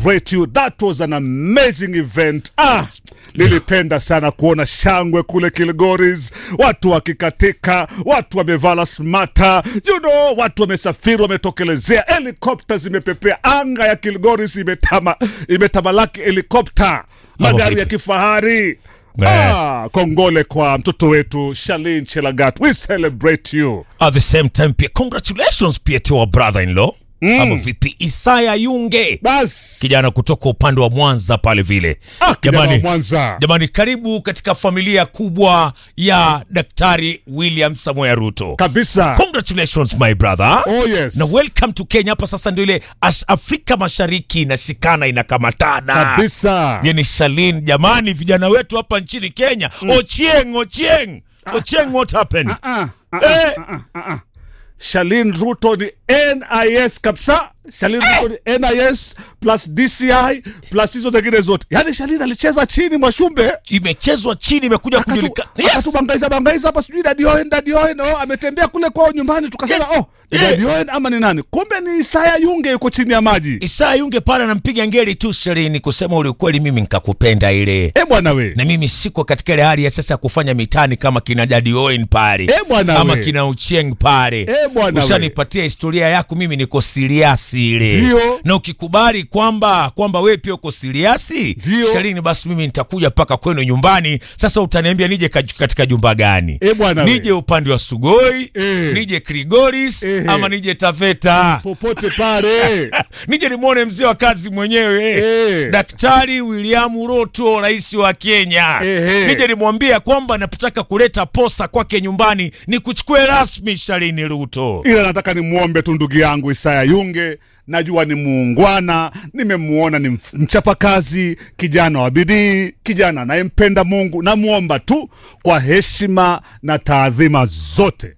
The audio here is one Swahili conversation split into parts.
celebrate you. That was an amazing event. Ah, nilipenda sana kuona shangwe kule Kilgoris, watu wakikatika, watu wamevala smata, you know, watu wamesafiri, wametokelezea, helikopta zimepepea, anga ya Kilgoris imetama, imetamalaki helikopta, magari vipi? ya kifahari. Eh. Ah, kongole kwa mtoto wetu Shalin Chelagat. We celebrate you. At the same time pia congratulations pia to our brother-in-law ama vipi Isaya Yunge Bas. kijana kutoka upande wa Mwanza pale vile. Ah, kijana wa Mwanza. jamani, karibu katika familia kubwa ya Daktari William Samoei Ruto. Kabisa. Congratulations my brother. Oh yes. na welcome to Kenya. Hapa sasa ndio ile As- Afrika Mashariki inashikana inakamatana Kabisa. Yani Shalin, jamani, vijana wetu hapa nchini Kenya Ochieng, Ochieng, Ochieng, what happened? Ah, ah, Eh, Shalin Ruto ni NIS kabisa. Shalin Ruto ni NIS plus DCI plus hizo zingine zote. Yaani Shalin alicheza chini Mwashumbe. imechezwa chini, imekuja Akatu- kujulikana. Yes. Akatubangaiza bangaiza hapa sijui Daddy Owen, Daddy Owen, oh, ametembea kule kwao nyumbani tukasema Yes. oh, ni Yeah. Daddy Owen ama ni nani? Kumbe ni Isaya Yunge yuko chini ya maji. Isaya Yunge pale anampiga ngeli tu Shalin, kusema ule ukweli, mimi nikakupenda ile Eh bwana we. na mimi siko katika ile hali ya sasa ya kufanya mitani kama kina Daddy Owen pale Eh, bwana ama we. kina Ucheng pale Eh, bwana we. ushanipatia historia yako, mimi niko siriasi ile Ndio. na ukikubali kwamba kwamba wewe pia uko siriasi Ndio. Shalini, basi mimi nitakuja mpaka kwenu nyumbani. Sasa utaniambia nije kaj- katika jumba gani? Eh, bwana we. nije upande wa Sugoi Eh. nije Krigoris Eh. ama nije Taveta Popote pale. nije nimwone mzee wa kazi mwenyewe Eh. Daktari William Ruto, rais wa Kenya. Ehe. Nije nimwambia kwamba napotaka kuleta posa kwake nyumbani ni kuchukue rasmi Shalini Ruto. ila nataka nimwombe tu ndugu yangu Isaya Yunge. Najua ni muungwana, nimemuona ni mf- mchapakazi, kijana wa bidii, kijana anayempenda Mungu. Namwomba tu kwa heshima na taadhima zote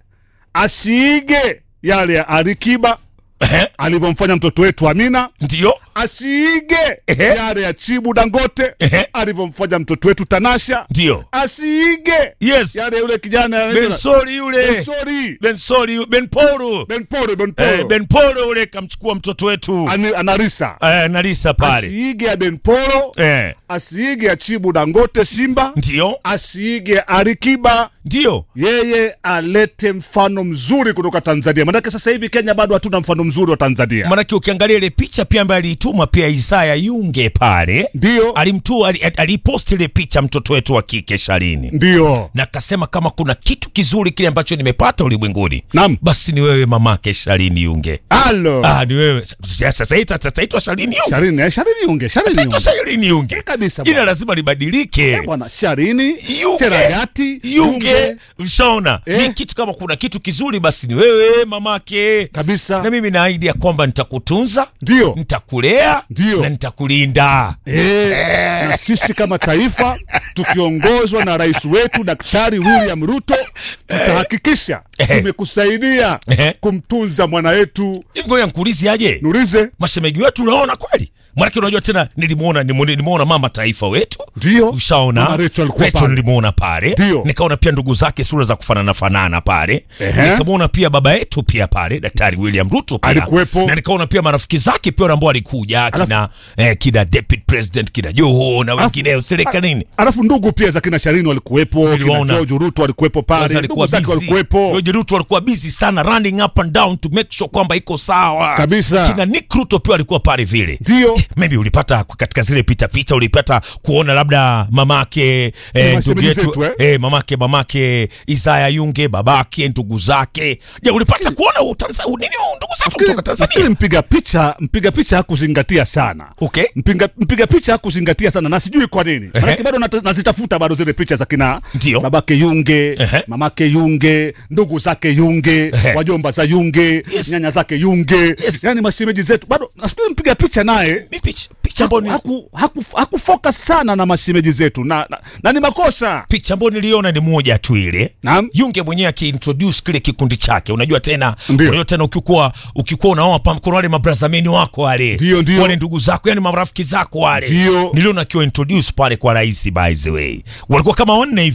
asiige yale ya Alikiba Ehe. alivyomfanya mtoto wetu Amina, Ndio asiige Ehe. yale ya Chibu Dangote Ehe. alivyomfanya mtoto wetu Tanasha, ndio, asiige yes, yale yule kijana Bensori yule, Bensori, Bensori, Benporo, Benporo, eh, Benporo, Benporo yule kamchukua mtoto wetu Ani- anarisa eh, Nalisa pale asiige ya Benporo, eh, asiige ya Chibu Dangote Simba, ndio, asiige Alikiba. ndio Yeye alete mfano mzuri kutoka Tanzania, manake sasa hivi Kenya bado hatuna mfano mzuri wa Tanzania. Manake ukiangalia ile picha pia ambayo aliituma pia Isaya Yunge pale, Ndio, alimtua ali- aliposti ile picha mtoto wetu wa kike Shalini, ndio, na akasema kama kuna kitu kizuri kile ambacho nimepata ulimwenguni, Naam. basi ni wewe mamake Shalini Yunge. halo Ah, ni wewe Sasa- sasa ita- sasa itwa Shalini Yunge, Sharini, eh, Sharini Yunge, Sharini itaitwa Yunge Shalini Yunge kabisa jina bwana. lazima libadilike. Eh, bwana Sharini Yunge. Cheragati Yunge mshaona Eh. ni kitu kama kuna kitu kizuri basi ni wewe mamake kabisa, na mimi naahidi ya kwamba nitakutunza ndio nitakulea Ndio. na nitakulinda Eh, na sisi kama taifa tukiongozwa na rais wetu Daktari William Ruto tutahakikisha Eh. tumekusaidia Eh. kumtunza mwana wetu hivi ngoja nkuulize aje Nurize. mashemegi wetu unaona kweli manake unajua tena nilimuona nimuone- nimeona mama taifa wetu Ndio. ushaona Mama Rachel alikuwa Rachel pale. nilimuona pale Ndio. nikaona pia ndugu zake sura za kufanana fanana pale Ehe. nikamwona pia baba yetu pia pale daktari William Ruto pia Alikuwepo. na nikaona pia marafiki zake pia ambao walikuja kina eh, kina deputy president kina Joho na wengineo serikalini Alafu ndugu pia za kina Sharini walikuwepo, kina Niliwaona. George Ruto walikuwepo Kwanza pale, alikuwa ndugu zake busy. walikuwepo. George Ruto alikuwa busy sana running up and down to make sure kwamba iko sawa Kabisa. Kina Nick Ruto pia alikuwa pale vile. Ndio. Maybe ulipata katika zile pita pita ulipata kuona labda mamake eh, ndugu mashemeji yetu zetu, eh? eh, mamake mamake Isaya Yunge babake ndugu zake. Je, ulipata kuona utanza, nini ndugu zake kutoka Nafikiri Tanzania? mpiga picha mpiga picha hakuzingatia sana Okay. mpiga, mpiga picha hakuzingatia sana na sijui kwa nini manake bado nata- nazitafuta bado zile picha za kina Ndio. babake Yunge Ehe. mamake Yunge ndugu zake Yunge Ehe. wajomba za Yunge Yes. nyanya zake Yunge Yes. yani mashemeji zetu bado nafikiri mpiga picha naye Mi picha picha ambayo ni haku, haku, haku focus sana na mashemeji zetu na, na, na ni makosa picha ambayo niliona ni moja tu ile Naam. Yunge mwenyewe akiintroduce kile kikundi chake, unajua tena, Ndio. unajua tena ukikuwa ukikuwa unaoa pa kuna wale mabrazameni wako wale, Ndio, ndio. wale ndugu zako, yani marafiki zako wale, Ndio. niliona akiwa introduce pale kwa rais. By the way, walikuwa kama wanne hivi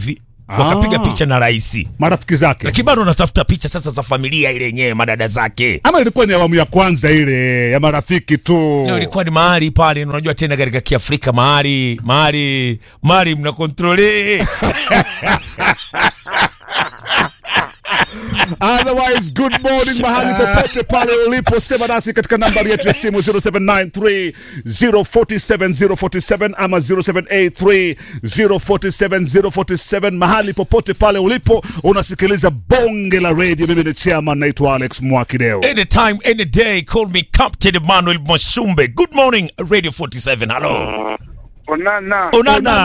wakapiga Ah. picha na rais marafiki zake lakini bado anatafuta picha sasa za familia ile yenyewe madada zake ama ilikuwa ni awamu ya kwanza ile ya marafiki tu Leo ilikuwa ni mahali pale, unajua tena katika Kiafrika mahali mahali mahali mna kontrole Otherwise, good morning mahali popote pale ulipo, sema nasi katika nambari yetu ya simu 0793 047 047 ama 0783 047 047. Mahali popote pale ulipo unasikiliza bonge la radio. Mimi ni chairman, naitwa Alex Mwakideo. anytime any day call me Captain Emmanuel Mwasumbe. Good morning Radio 47. Hello. Onana. Onana.